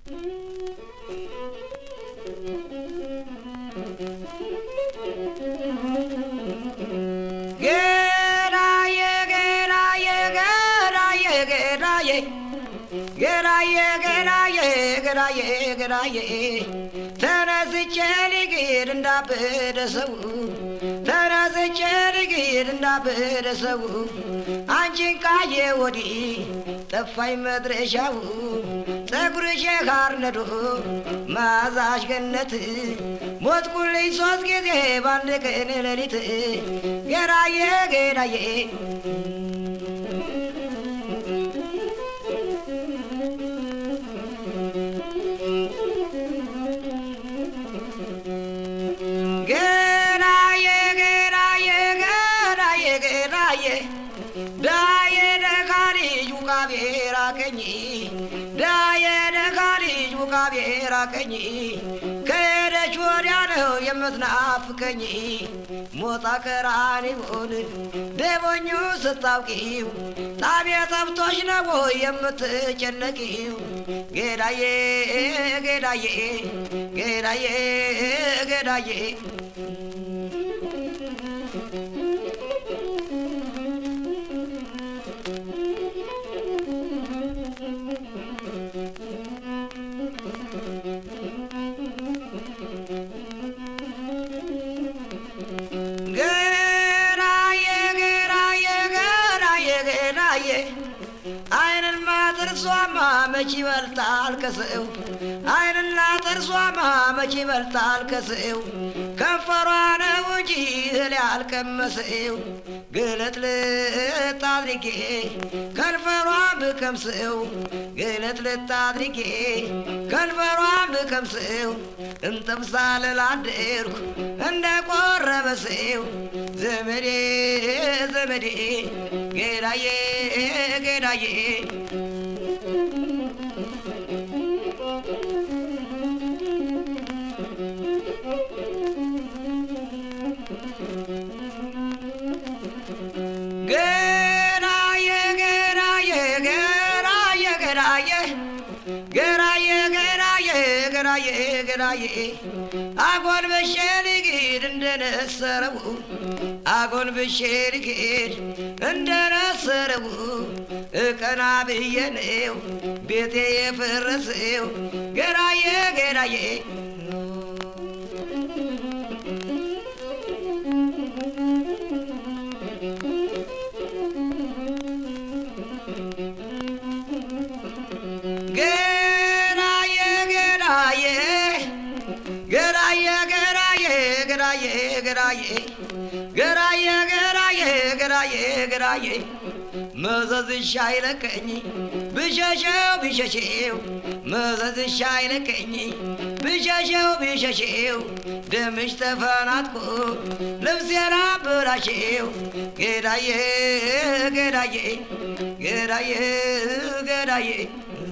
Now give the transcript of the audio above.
ገራዬ ገራዬ ገራዬ ገራዬ ገራዬ ገራዬ ገራዬ ገራዬ ተነስቼ ልግድ እንዳበደ ሰው ተነስቼ ልግድ እንዳበደ ሰው አንቺን ካየ ወዲህ ጠፋኝ መድረሻው ፀጉርሽ ጋር ነዶ ማዛሽ ገነት ሞትኩልኝ ሶስት ጊዜ በአንድ ቀን ሌሊት ገራዬ ገራዬ ገራዬ ገራዬ ገራዬ ገራዬ ዳዬ ደካ ልጅ ውቃቤ ራቀኝ ዳዬ ደካ ልጅ ውቃቤ ራቀኝ ከሄደች ወዲያ ነው የምትናፍቀኝ ሞጣ ቀራኒዮን ደቦኙ ስታውቂው ጣቤ ጠብቶች ነው የምትጨነቂው ጌዳዬ ጌዳዬ ጌዳዬ ጌዳዬ ገራዬ ገራዬ ገራዬ ገራዬ አይንና ጥርሷማ መች ይበልጣል ከሰው አይንና ጥርሷማ መች ይበልጣል ከሰው ከንፈሯ ነው እንጂ እህል ያልቀመሰው ግልጥልጥ አድርጌ ከንፈሯን ብቀምሰው ግልጥልጥ አድርጌ ከንፈሯን ብቀምሰው እንጠብሳልል አደርኩ እንደ ቆረበ ሰው ዘመዴ ዘመዴ ጌዳዬ ጌዳዬ ገራዬ ገራዬ ገራዬ ገራዬ ገራዬ ገራዬ ገራዬ ገራዬ አጎንብሼ ልሂድ እንደነሰረው አጎንብሼ ልሂድ እንደነሰረው እቀና ብዬ ነው ቤቴ የፈረሰው ገራዬ ገራዬ ገራዬ ገራዬ ገራዬ ገራዬ ገራዬ ገራዬ ገራዬ ገራዬ ገራዬ ገራዬ መዘዝሻ አይለቀኝ ብሸሸው ብሸሸው መዘዝሻ አይለቀኝ ብሸሸው ብሸሸው ደምሽ ተፈናጥቆ ልብሴን አበላሸው ገዳዬ ገዳዬ ገዳዬ ገዳዬ